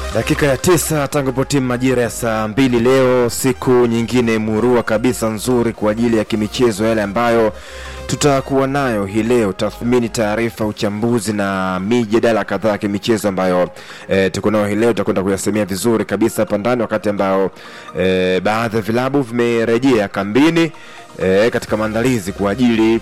Dakika ya tisa tangu potimu majira ya saa mbili leo, siku nyingine murua kabisa nzuri kwa ajili ya kimichezo yale ambayo tutakuwa nayo hii leo, tathmini, taarifa, uchambuzi na mijadala kadhaa ya kimichezo ambayo e, tuko nayo hii leo. Tutakwenda kuyasemea vizuri kabisa hapa ndani, wakati ambao e, baadhi ya vilabu vimerejea kambini e, katika maandalizi kwa ajili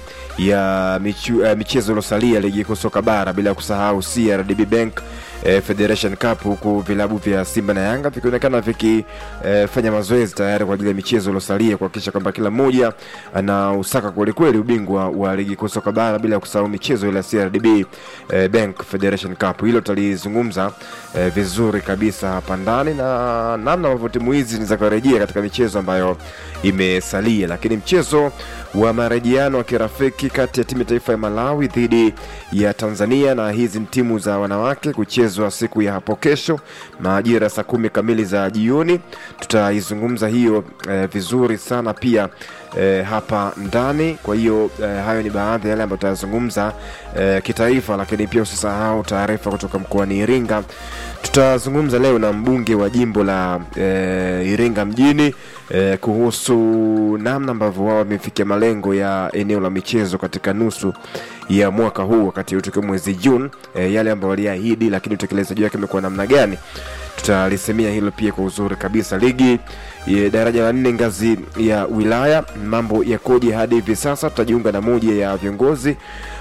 ya michu, e, michezo iliyosalia ligi kuu soka bara, bila kusahau CRDB Bank e, Federation Cup, huku vilabu vya Simba na Yanga vikionekana vikifanya e, mazoezi tayari kwa ajili ya michezo iliyosalia kuhakikisha kwamba kila mmoja anausaka kwelikweli ubingwa wa ligi kuu soka bara, bila kusahau michezo ile ya CRDB e, Bank Federation Cup. Hilo tutalizungumza e, vizuri kabisa hapa ndani na namna ambavyo timu hizi za kurejea katika michezo ambayo imesalia, lakini mchezo wa marejeano wa kirafiki kati ya timu ya taifa ya Malawi dhidi ya Tanzania, na hizi ni timu za wanawake kuchezwa siku ya hapo kesho majira saa kumi kamili za jioni. Tutaizungumza hiyo eh, vizuri sana pia eh, hapa ndani. Kwa hiyo eh, hayo ni baadhi ya yale ambayo tutayazungumza eh, kitaifa, lakini pia usisahau taarifa kutoka mkoani Iringa. Tutazungumza leo na mbunge wa jimbo la eh, Iringa mjini eh, kuhusu namna ambavyo wao wamefikia malengo ya eneo la michezo katika nusu ya mwaka huu, wakati huu tukiwa mwezi Juni, eh, yale ambayo waliahidi, lakini utekelezaji wake umekuwa namna gani? Tutalisemea hilo pia kwa uzuri kabisa. Ligi ya daraja la nne ngazi ya wilaya, mambo yakoje hadi hivi sasa? Tutajiunga na moja ya viongozi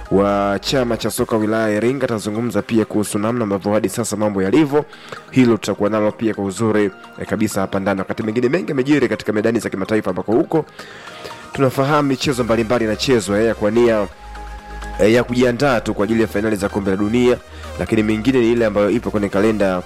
wa chama cha soka wilaya ya Iringa. Tazungumza pia kuhusu namna ambavyo hadi sasa mambo yalivyo. Hilo tutakuwa nalo pia kwa uzuri eh, kabisa hapa ndani. Wakati mengine mengi yamejiri katika medani za kimataifa, ambako huko tunafahamu michezo mbalimbali inachezwa ya kuania eh, ya kujiandaa tu kwa ajili ya fainali za kombe la dunia, lakini mingine ni ile ambayo ipo kwenye kalenda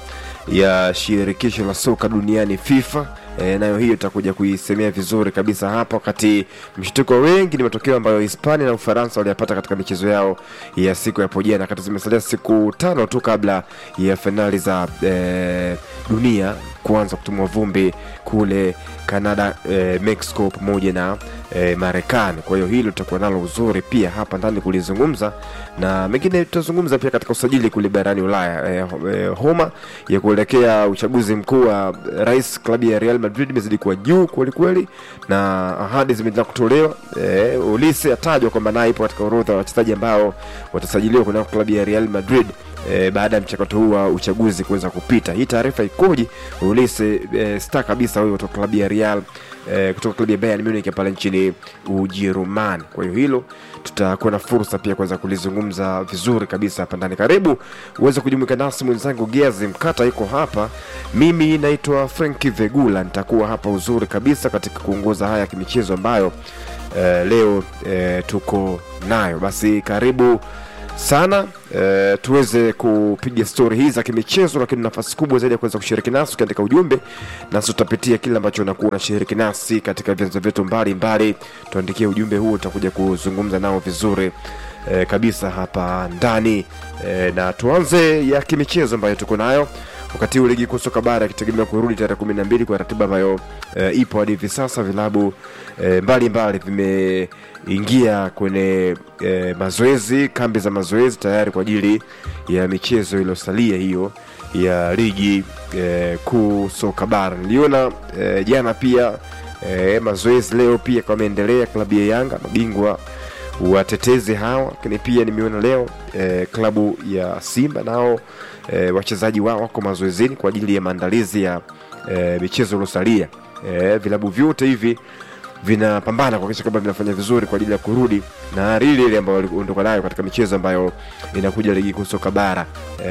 ya shirikisho la soka duniani FIFA. E, nayo hiyo tutakuja kuisemea vizuri kabisa hapa, wakati mshtuko wengi ni matokeo ambayo Hispania na Ufaransa waliyapata katika michezo yao ya siku ya hapo jana, wakati zimesalia siku tano tu kabla ya fainali za e, dunia kuanza kutumwa vumbi kule Canada, e, Mexico pamoja na e, Marekani. Kwa hiyo hilo tutakuwa nalo uzuri pia hapa ndani kulizungumza, na mengine tutazungumza pia katika usajili kule barani Ulaya. E, e, homa ya kuelekea uchaguzi mkuu wa rais klabu ya Real Madrid imezidi kuwa juu kwelikweli, na ahadi zimeendelea kutolewa. E, Ulise atajwa kwamba naye ipo katika orodha ya wachezaji ambao watasajiliwa kunako klabu ya Real Madrid. E, baada ya mchakato huu wa uchaguzi kuweza kupita. Hii taarifa ikoje? Ulise e, star kabisa huyo kutoka klabu ya Real e, kutoka klabu ya Bayern Munich pale nchini Ujerumani. Kwa hiyo hilo tutakuwa na fursa pia kuweza kulizungumza vizuri kabisa hapa ndani. Karibu uweze kujumuika nasi, mwenzangu Gezi Mkata yuko hapa, mimi naitwa Franki Vegula, nitakuwa hapa uzuri kabisa katika kuongoza haya ya kimichezo ambayo e, leo e, tuko nayo. Basi karibu sana e, tuweze kupiga stori hizi za kimichezo, lakini nafasi kubwa zaidi ya kuweza kushiriki nasi ukiandika ujumbe, nasi tutapitia kile ambacho unakuwa unashiriki nasi katika vyanzo vyetu mbalimbali. Tuandikie ujumbe huo, tutakuja kuzungumza nao vizuri e, kabisa hapa ndani e, na tuanze ya kimichezo ambayo tuko nayo wakati huu ligi kuu soka bara ikitegemea kurudi tarehe kumi na mbili kwa ratiba ambayo e, ipo hadi hivi sasa. Vilabu e, mbalimbali vimeingia kwenye e, mazoezi, kambi za mazoezi tayari kwa ajili ya michezo iliyosalia hiyo ya ligi e, kuu soka bara. Niliona e, jana pia e, mazoezi leo pia kameendelea, klabu ya Yanga mabingwa watetezi hawa, lakini pia nimeona leo e, klabu ya Simba nao e, wachezaji wao wako mazoezini kwa ajili ya maandalizi ya e, michezo iliyosalia. E, vilabu vyote hivi vinapambana kuhakikisha kwamba vinafanya vizuri kwa ajili ya kurudi na hali ile ile ambayo waliondoka nayo katika michezo ambayo inakuja ligi kuu soka bara.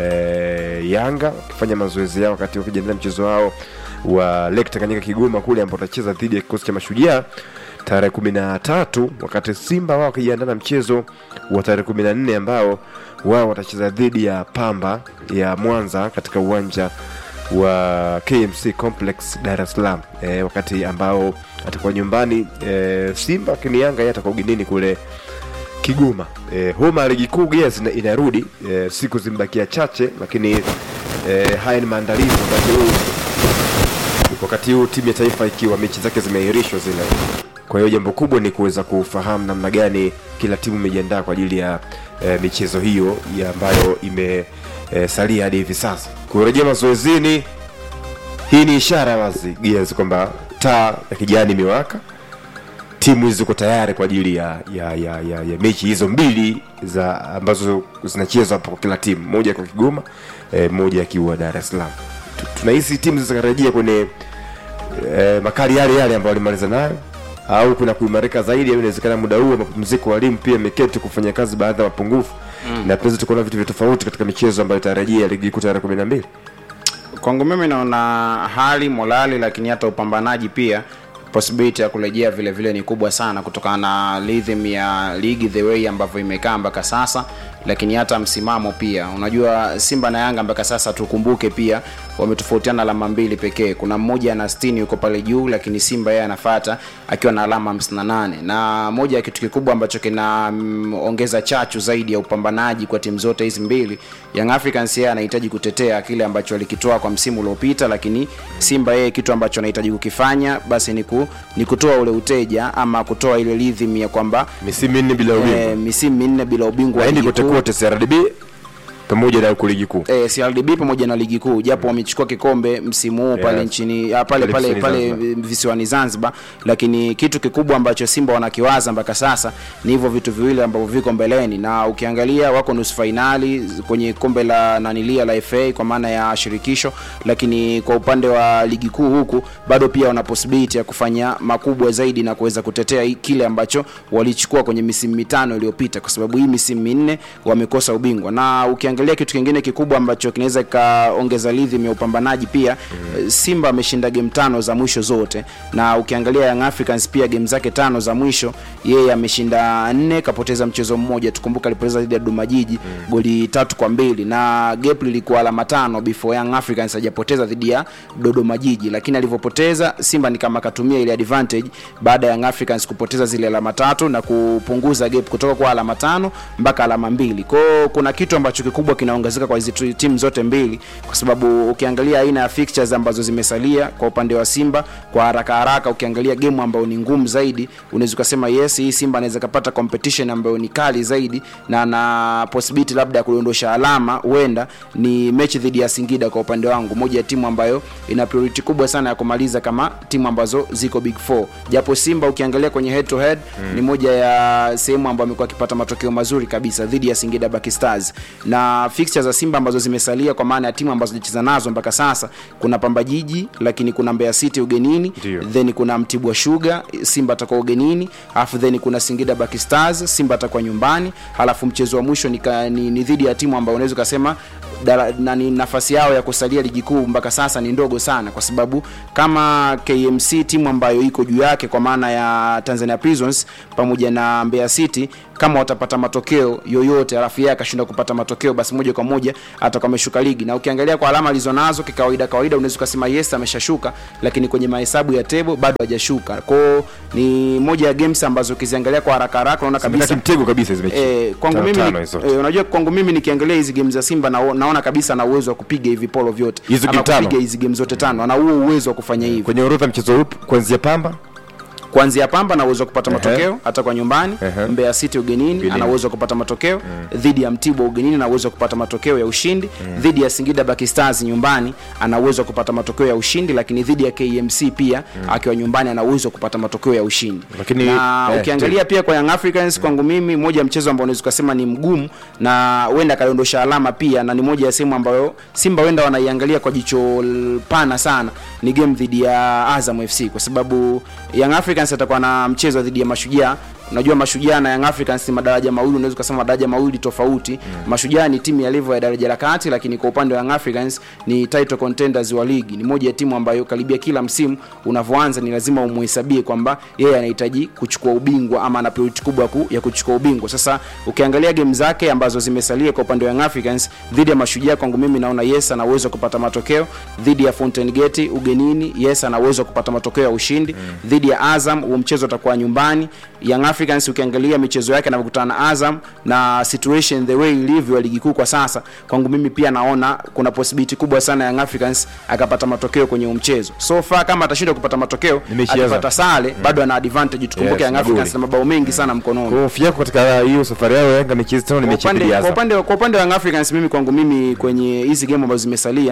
E, Yanga wakifanya mazoezi yao wakati wakijiandaa mchezo wao wa Lake Tanganyika Kigoma kule ambao watacheza dhidi ya kikosi cha Mashujaa tarehe kumi na tatu wakati Simba wao wakijiandaa na mchezo wa tarehe kumi na nne ambao wao watacheza dhidi ya Pamba ya Mwanza katika uwanja wa KMC Complex Dar es Salaam e, wakati ambao atakuwa nyumbani e, Simba lakini Yanga yeye atakuwa ugenini kule Kigoma. E, homa ya ligi kuu yes, inarudi e, siku zimebakia chache, lakini e, haya ni maandalizi wakati huu wakati huu timu ya taifa ikiwa mechi zake zimeahirishwa zile. Kwa hiyo jambo kubwa ni kuweza kufahamu namna gani kila timu imejiandaa kwa ajili ya e, michezo hiyo ya ambayo imesalia e, hadi hivi sasa. Kurejea mazoezini hii ni ishara wazi Gears kwamba taa ya kijani imewaka timu hizi ziko tayari kwa ajili ya, ya, ya, ya, ya mechi hizo mbili za ambazo zinachezwa hapa kwa kila timu moja kwa kigoma eh, moja akiwa dar es salaam Tu- tunahisi timu zitakarejea kwenye eh, makali yale yale ambayo walimaliza nayo au kuna kuimarika zaidi au inawezekana muda huu wa mapumziko walimu pia imeketi kufanya kazi baadhi ya mapungufu mm. na tunaweza tukaona vitu vya tofauti katika michezo ambayo itarejea ligi kuu tarehe kumi na mbili kwangu mimi naona hali morali lakini hata upambanaji pia possibility ya kurejea vile vile ni kubwa sana kutokana na rhythm ya ligi the way ambavyo imekaa mpaka sasa lakini hata msimamo pia unajua simba na yanga mpaka sasa tukumbuke pia wametofautiana alama mbili pekee kuna mmoja ana 60 yuko pale juu lakini simba yeye anafata akiwa na alama 58 na moja ya kitu kikubwa ambacho kinaongeza chachu zaidi ya upambanaji kwa timu zote hizi mbili young africans yeye anahitaji kutetea kile ambacho alikitoa kwa msimu uliopita lakini simba yeye kitu ambacho anahitaji kukifanya basi ni, ku, ni kutoa ule uteja ama kutoa ile rhythm ya kwamba misimu minne bila ubingwa eh, misimu minne bila ubingwa wa aendi ligi kote kuu. kote crdb pamoja na huku ligi kuu eh, CRDB pamoja na ligi kuu japo wamechukua kikombe msimu huu pale Yes. nchini ah, pale Pale pale visiwani pale visiwani Zanzibar, lakini kitu kikubwa ambacho Simba wanakiwaza mpaka sasa ni hivyo vitu viwili ambavyo viko mbeleni, na ukiangalia wako nusu fainali kwenye kombe la nanilia la FA kwa maana ya shirikisho, lakini kwa upande wa ligi kuu huku bado pia wana possibility ya kufanya makubwa zaidi na kuweza kutetea hii- kile ambacho walichukua kwenye misimu mitano iliyopita, kwa sababu hii misimu minne wamekosa ubingwa, na ukiangalia kitu kingine kikubwa ambacho kinaweza kikaongeza rhythm ya upambanaji pia mm. Simba ameshinda game tano za mwisho zote, na ukiangalia Young Africans pia game zake tano za mwisho yeye ameshinda nne, kapoteza mchezo mmoja. Tukumbuka alipoteza dhidi ya Dodoma Jiji mm. goli tatu kwa mbili na gap lilikuwa alama tano before Young Africans hajapoteza dhidi ya Dodoma Jiji, lakini alivyopoteza Simba ni kama akatumia ile advantage baada ya Young Africans kupoteza zile alama tatu na kupunguza gap kutoka kwa alama tano mpaka alama mbili. Kwa hiyo kuna kitu ambacho kikubwa kinaongezeka kwa hizi tu- timu zote mbili, kwa sababu ukiangalia aina ya fixtures ambazo zimesalia kwa upande wa Simba kwa haraka haraka, ukiangalia game ambayo ni ngumu zaidi, unaweza ukasema yes, hii Simba anaweza kapata competition ambayo ni kali zaidi na na possibility labda ya kudondosha alama, huenda ni mechi dhidi ya Singida. Kwa upande wangu, moja ya timu ambayo ina priority kubwa sana ya kumaliza kama timu ambazo ziko big four, japo Simba ukiangalia kwenye head to head mm. ni moja ya sehemu ambayo amekuwa akipata matokeo mazuri kabisa dhidi ya Singida Black Stars na fixtures za Simba ambazo zimesalia kwa maana ya timu ambazo zilicheza nazo mpaka sasa, kuna Pamba Jiji, lakini kuna Mbeya City ugenini, Ndio. then kuna Mtibwa Sugar, Simba atakuwa ugenini, alafu then kuna Singida Black Stars, Simba atakuwa nyumbani, halafu mchezo wa mwisho ni, ka- ni, ni dhidi ya timu ambayo unaweza ukasema dara- nani nafasi yao ya kusalia ligi kuu mpaka sasa ni ndogo sana, kwa sababu kama KMC timu ambayo iko juu yake kwa maana ya Tanzania Prisons pamoja na Mbeya City, kama watapata matokeo yoyote alafu yeye akashinda kupata matokeo, basi moja kwa moja atakuwa ameshuka ligi. Na ukiangalia kwa alama alizonazo kikawaida kawaida, unaweza ukasema yes ameshashuka, lakini kwenye mahesabu ya table bado hajashuka. Kwao ni moja ya games ambazo ukiziangalia kwa haraka haraka unaona Zimekata kabisa mtego kabisa hizi mechi Eh, kwangu Tano- mimi tano ni- hizo. eh, unajua kwangu mimi nikiangalia hizi game za Simba na, naona kabisa ana uwezo wa kupiga hivi polo vyote Hizo ama game tano? kupiga hizi game zote tano, ana huo uwezo wa kufanya hivi kwenye orodha mchezo upi kuanzia pamba kuanzia Pamba ana uwezo wa kupata Ehe. matokeo hata kwa nyumbani. Ehe. Mbeya City ugenini Ugenini. ana uwezo wa kupata matokeo dhidi ya Mtibwa ugenini ana uwezo wa kupata matokeo ya ushindi dhidi ya Singida Black Stars nyumbani ana uwezo wa kupata matokeo ya ushindi, lakini dhidi ya KMC pia akiwa nyumbani ana uwezo wa kupata matokeo ya ushindi. Lakini, na eh, ukiangalia pia kwa Young Africans kwangu mimi, moja ya mchezo ambao unaweza kusema ni mgumu na huenda akadondosha alama pia, na ni moja ya sehemu ambayo Simba huenda wanaiangalia kwa jicho l- pana sana, ni game dhidi ya Azam FC kwa sababu Young Africans atakuwa na mchezo dhidi ya Mashujaa. Unajua Mashujaa na Young Africans ni madaraja mawili, unaweza kusema madaraja mawili tofauti. Mm. Mashujaa ni timu ya level ya daraja la kati, lakini kwa upande wa Young Africans ni title contenders wa ligi. Ni moja ya timu ambayo karibia kila msimu unavyoanza ni lazima umuhesabie kwamba yeye anahitaji kuchukua ubingwa ama ana priority kubwa ku, ya kuchukua ubingwa. Sasa ukiangalia game zake ambazo zimesalia kwa upande wa Young Africans dhidi ya Mashujaa, kwangu mimi naona yes ana uwezo wa kupata matokeo. Dhidi ya Fountain Gate ugenini, yes ana uwezo wa kupata matokeo ya ushindi. Dhidi ya Azam huo mchezo utakuwa nyumbani. Young Africans ukiangalia michezo yake anavyokutana na Azam na situation the way ilivyo ya ligi kuu kwa sasa, kwangu mimi pia naona kuna possibility kubwa sana Young Africans akapata matokeo kwenye huu mchezo. So far kama atashindwa kupata matokeo, Ni mechi ya akipata Azam. sare bado ana advantage. Tukumbuke Yes, Young Africans magoli. na mabao mengi sana mkononi. Kwa hofu yako katika hiyo safari yao Yanga mechi hizi tano ni Kwa mechi ya upande, pili ya kwa Azam. upande kwa upande wa Young Africans mimi kwangu mimi kwenye hizi game ambazo zimesalia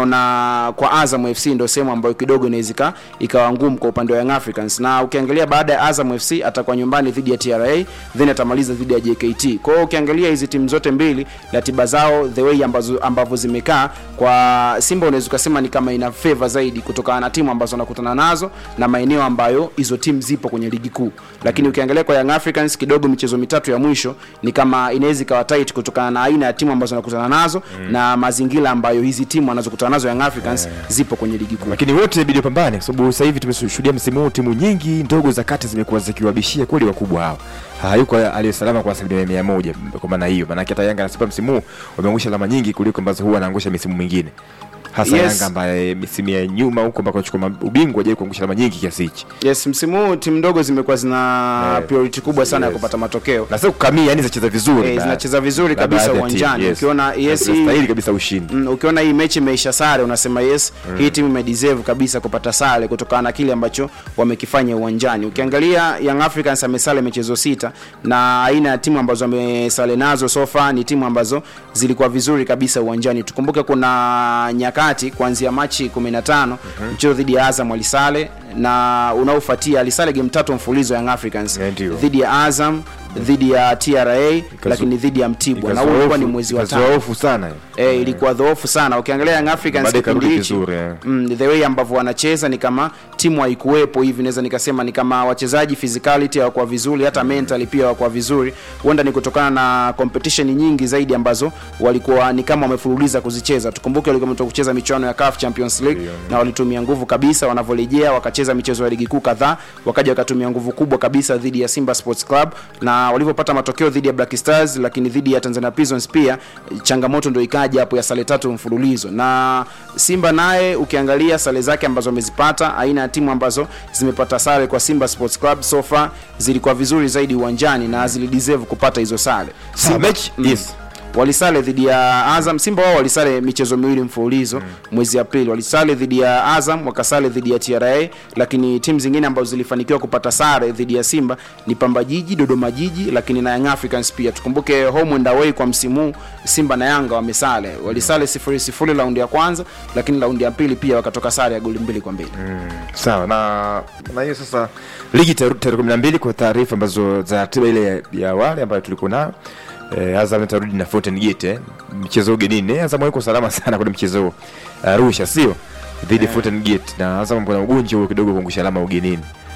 naona kwa Azam FC ndio sehemu ambayo kidogo inaweza ika- ikawa ngumu kwa upande wa Young Africans, na ukiangalia baada ya Azam FC atakuwa nyumbani dhidi ya TRA then atamaliza dhidi ya JKT. Kwa hiyo ukiangalia hizi timu zote mbili ratiba zao the way ambazo ambavyo zimekaa kwa Simba unaweza ukasema ni kama ina favor zaidi kutokana na timu ambazo wanakutana nazo na maeneo ambayo hizo timu zipo kwenye ligi kuu, lakini ukiangalia kwa Young Africans kidogo michezo mitatu ya mwisho ni kama inaweza ikawa tight kutokana na aina ya timu ambazo wanakutana nazo na mazingira ambayo hizi timu wanazokutana nazo Young Africans zipo kwenye ligi kuu. lakini wote inabidi wapambane kwa sababu sasa hivi tumeshuhudia msimu huu timu nyingi ndogo za kati zimekuwa zikiwabishia kweli wakubwa hawa hayuko aliyesalama kwa asilimia mia moja kwa maana hiyo maanake hata yanga anasema msimu huu wameangusha alama nyingi kuliko ambazo huwa anaangusha misimu mingine hasa Yes. yanga ambaye misimu ya nyuma huko ambako anachukua ubingwa hajai kuangusha alama nyingi kiasi hichi Yes, msimu huu timu ndogo zimekuwa zina Eh, priority kubwa sana ya yes. kupata matokeo. na sio kukamia yani zinacheza vizuri Eh, na- zinacheza vizuri na kabisa baadhi ya timu, uwanjani. yes. Ukiona yes, Na hii- zinastahili kabisa ushindi Mm, ukiona hii mechi imeisha sare unasema yes hii timu imedeserve kabisa kupata sare kutokana na kile ambacho wamekifanya uwanjani ukiangalia young africans amesale michezo sita na aina ya timu ambazo amesale nazo sofa ni timu ambazo zilikuwa vizuri kabisa uwanjani tukumbuke kuna nyakati kuanzia machi 15 mchezo dhidi ya azam walisale na unaofuatia alisale game tatu mfulizo young africans Yeah, ndio. dhidi ya azam dhidi ya tra lakini dhidi ya mtibwa na huu ulikuwa ni mwezi wa tano hofu sana hiyo. eh, ilikuwa dhoofu sana ukiangalia Young Africans Baadaye kipindi ikarudi hichi vizuri, eh. mm, the way ambavyo wanacheza ni kama timu haikuwepo hivi naweza nikasema ni kama wachezaji physicality hawakuwa vizuri hata mentally pia hawakuwa vizuri huenda ni kutokana na competition nyingi zaidi ambazo walikuwa ni kama wamefululiza kuzicheza tukumbuke walikuwa wametoka kucheza michuano ya CAF Champions League na walitumia nguvu kabisa wanavyorejea wakacheza michezo ya ligi kuu kadhaa wakaja wakatumia nguvu kubwa kabisa dhidi ya Simba Sports Club na walivyopata matokeo dhidi ya Black Stars lakini dhidi ya Tanzania Prisons pia changamoto ndio ikaja hapo ya sare tatu mfululizo na Simba naye ukiangalia sare zake ambazo amezipata aina ya timu ambazo zimepata sare kwa Simba Sports Club so far zilikuwa vizuri zaidi uwanjani na zilideserve kupata hizo sare Sawa, mechi yes walisale dhidi ya Azam. Simba wao walisale michezo miwili mfululizo mm. mwezi Aprili, walisale dhidi ya Azam, wakasale dhidi ya TRA, lakini timu zingine ambazo zilifanikiwa kupata sare dhidi ya Simba ni Pamba Jiji, Dodoma Jiji, lakini na Young Africans pia. Tukumbuke home and away kwa msimu huu, Simba na Yanga wamesale, walisale sifuri sifuri raundi ya kwanza, lakini raundi ya pili pia wakatoka sare ya goli mbili kwa mbili sawa na na hiyo sasa ligi tarehe tarehe kumi na mbili kwa taarifa ambazo za ratiba ile ya, ya awali ambayo tulikuwa nayo eh, Azam itarudi na Fountain Gate eh, mchezo ugenini eh, Azam yuko salama sana kwenye mchezo huo. Arusha sio dhidi ya Fountain Gate na Azam mbona ugonjwa huo kidogo kuangusha alama ugenini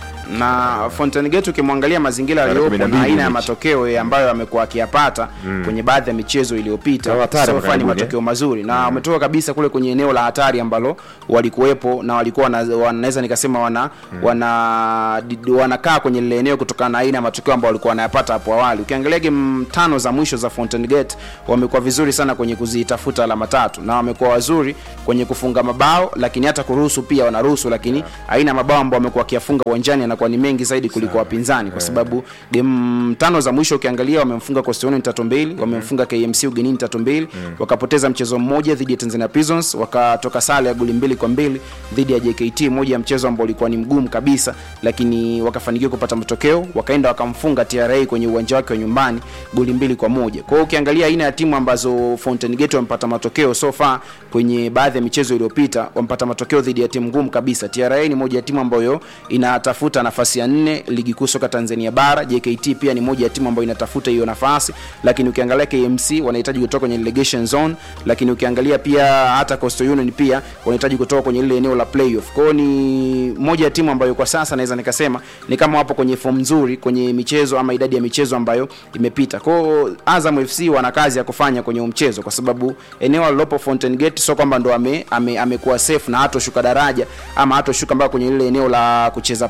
na Fountain Gate ukimwangalia mazingira Tarehe yaliyopo kumi na na mbili aina ya mechi. matokeo ya ambayo amekuwa akiyapata kwenye baadhi ya michezo Na iliyopita hatari so hapa far ni karibuni, matokeo mazuri na wametoka kabisa kule kwenye eneo la hatari ambalo walikuwepo na walikuwa wana- wanaweza nikasema wana wana di- wanakaa kwenye lile eneo kutokana na aina ya matokeo ambayo walikuwa wanayapata hapo awali. Ukiangalia game tano za mwisho za Fountain Gate wamekuwa vizuri sana kwenye kuzitafuta alama tatu na wamekuwa wazuri kwenye kufunga mabao, lakini hata kuruhusu pia wanaruhusu, lakini aina ya mabao ambayo wamekuwa wakiyafunga uwanjani yanakuwa ni mengi zaidi kuliko wapinzani, kwa sababu game tano za mwisho ukiangalia wamemfunga Coastal Union tatu mbili, wamemfunga KMC ugenini tatu mbili, wakapoteza mchezo mmoja dhidi ya Tanzania Prisons, wakatoka sare ya goli mbili kwa mbili dhidi ya JKT, moja ya mchezo ambao ulikuwa ni mgumu kabisa, lakini wakafanikiwa kupata matokeo, wakaenda wakamfunga TRA kwenye uwanja wake wa nyumbani goli mbili kwa moja. Kwa hiyo ukiangalia aina ya timu ambazo Fountain Gate wamepata matokeo so far kwenye baadhi ya michezo iliyopita, wamepata matokeo dhidi ya timu ngumu kabisa. TRA ni moja ya timu ambayo inatafuta nafasi ya nne ligi kuu soka Tanzania bara. JKT pia ni moja ya timu ambayo inatafuta hiyo nafasi, lakini ukiangalia KMC wanahitaji kutoka kwenye relegation zone, lakini ukiangalia pia hata Coastal Union pia wanahitaji kutoka kwenye lile eneo la playoff. Kwa hiyo ni moja ya timu ambayo kwa sasa naweza nikasema ni kama wapo kwenye form nzuri kwenye michezo ama idadi ya michezo ambayo imepita. Kwa hiyo Azam FC wana kazi ya kufanya kwenye huu mchezo, kwa sababu eneo alilopo Fountain Gate sio kwamba ndo ame, ame, amekuwa safe na hatoshuka daraja ama hatoshuka mpaka kwenye lile eneo la kucheza playoff.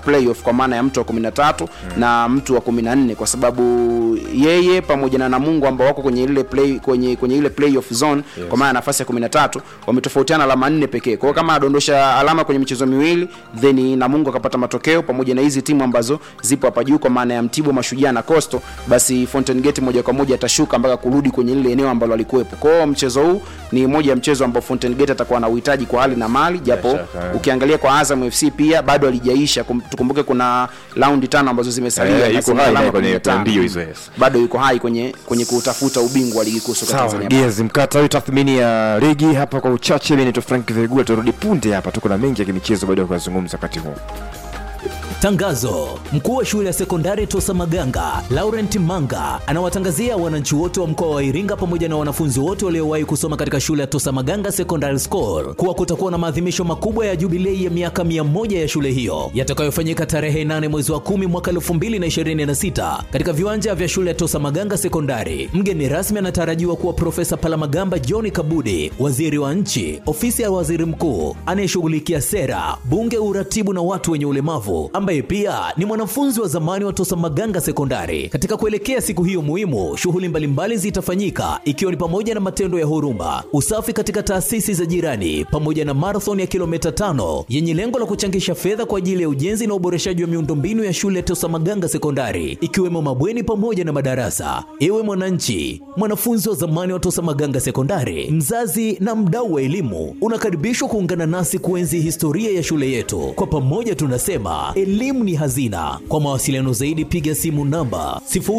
kwa maana ya mtu wa 13 na mtu wa 14 kwa sababu yeye pamoja na Namungo ambao wako kwenye ile play kwenye kwenye ile playoff zone yes. kwa maana ya nafasi ya 13 wametofautiana alama nne pekee. Kwa hiyo kama adondosha alama kwenye michezo miwili then Namungo akapata matokeo pamoja na hizi timu ambazo zipo hapa juu kwa maana ya Mtibwa, Mashujaa na Coastal, basi Fountain Gate moja kwa moja atashuka mpaka kurudi kwenye ile eneo ambalo alikuwepo. Kwa hiyo mchezo huu ni moja ya mchezo ambao Fountain Gate atakuwa na uhitaji kwa hali na mali, japo Bila shaka, eh. ukiangalia kwa Azam FC pia bado halijaisha. Kum- Tukumbuke kuna raundi tano ambazo zimesalia Eh, na yuko zina hai alama kwenye 15. mbio hizo, yes. bado yuko hai kwenye kwenye kutafuta ubingwa wa ligi kuu soka sawa Tanzania bara. gezi mkata huyu tathmini ya ligi hapa kwa uchache mimi naitwa frank vigula turudi punde hapa tuko na mengi ya kimichezo baada ya kuyazungumza wakati huu Tangazo: mkuu wa shule ya sekondari Tosa Maganga Laurent Manga anawatangazia wananchi wote wa mkoa wa Iringa pamoja na wanafunzi wote waliowahi kusoma katika shule ya Tosa Maganga Secondary School kuwa kutakuwa na maadhimisho makubwa ya jubilei ya miaka 100 ya shule hiyo yatakayofanyika tarehe 8 mwezi wa 10 mwaka 2026 katika viwanja vya shule ya Tosa Maganga Sekondari. Mgeni rasmi anatarajiwa kuwa Profesa Palamagamba John Kabudi, waziri wa nchi, ofisi ya waziri mkuu anayeshughulikia sera, bunge, uratibu na watu wenye ulemavu, ambaye pia ni mwanafunzi wa zamani wa Tosa Maganga Sekondari. Katika kuelekea siku hiyo muhimu, shughuli mbalimbali zitafanyika ikiwa ni pamoja na matendo ya huruma, usafi katika taasisi za jirani, pamoja na marathon ya kilomita tano yenye lengo la kuchangisha fedha kwa ajili ya ujenzi na uboreshaji wa miundombinu ya shule ya Tosa Maganga Sekondari, ikiwemo mabweni pamoja na madarasa. Ewe mwananchi, mwanafunzi wa zamani wa Tosa Maganga Sekondari, mzazi na mdau wa elimu, unakaribishwa kuungana nasi kuenzi historia ya shule yetu. Kwa pamoja tunasema elimu ni hazina. Kwa mawasiliano zaidi, piga simu namba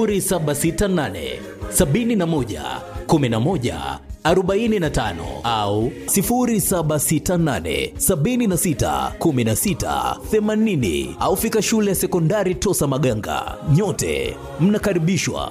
0768 71 11 45 au 0768 76 16 80 au fika shule ya sekondari Tosa Maganga. Nyote mnakaribishwa.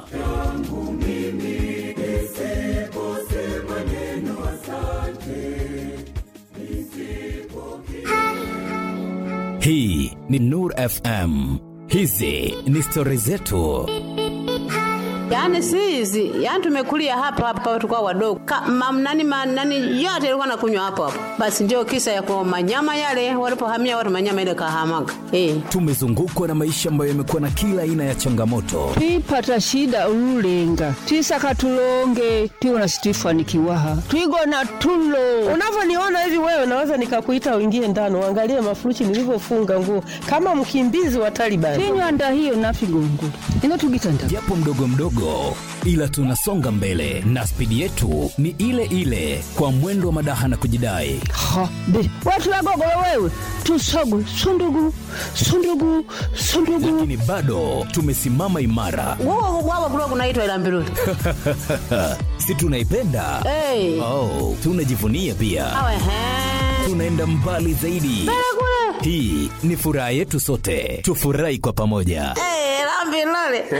Hii ni Nur FM. Hizi ni stori zetu. Yaani si hizi, yaani tumekulia hapa hapa tukao wadogo. Ka, mam, nani, ma, nani yote ilikuwa nakunywa hapo hapo. Basi ndio kisa ya kwa manyama yale walipohamia watu manyama ile kahamaga. Eh. Tumezungukwa na maisha ambayo yamekuwa na kila aina ya changamoto, twipata shida ululenga twisaka tulonge tiwona situifanikiwaha twigona tulo Unavyoniona hivi wewe, naweza nikakuita uingie ndani uangalie mafuruchi nilivyofunga nguo kama mkimbizi wa Taliban. tinywanda hiyo nafigongo ino tugitanda japo mdogo mdogo, ila tunasonga mbele na spidi yetu ni ile ile, kwa mwendo wa madaha na kujidai. ha be watulagogolo wewe tusogu sundugu sundugu sundugu Lakini bado tumesimama imara, Wao wao kulikuwa kunaitwa ila mbiruli. si tunaipenda? Eh. Oh, tunajivunia pia, Awe he. tunaenda mbali zaidi. Hii ni furaha yetu sote, tufurahi kwa pamoja. Eh, la mbiruli.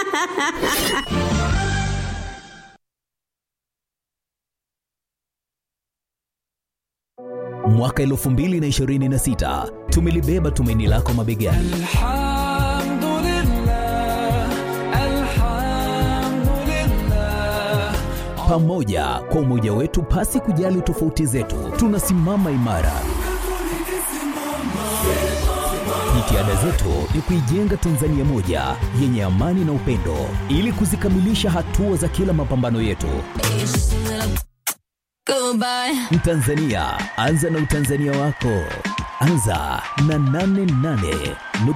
Mwaka 2026 tumelibeba tumaini lako mabegani. Pamoja kwa umoja wetu, pasi kujali tofauti zetu, tunasimama imara. Jitihada zetu ni kuijenga Tanzania moja yenye amani na upendo, ili kuzikamilisha hatua za kila mapambano yetu. Mtanzania, anza na utanzania wako. Anza na 88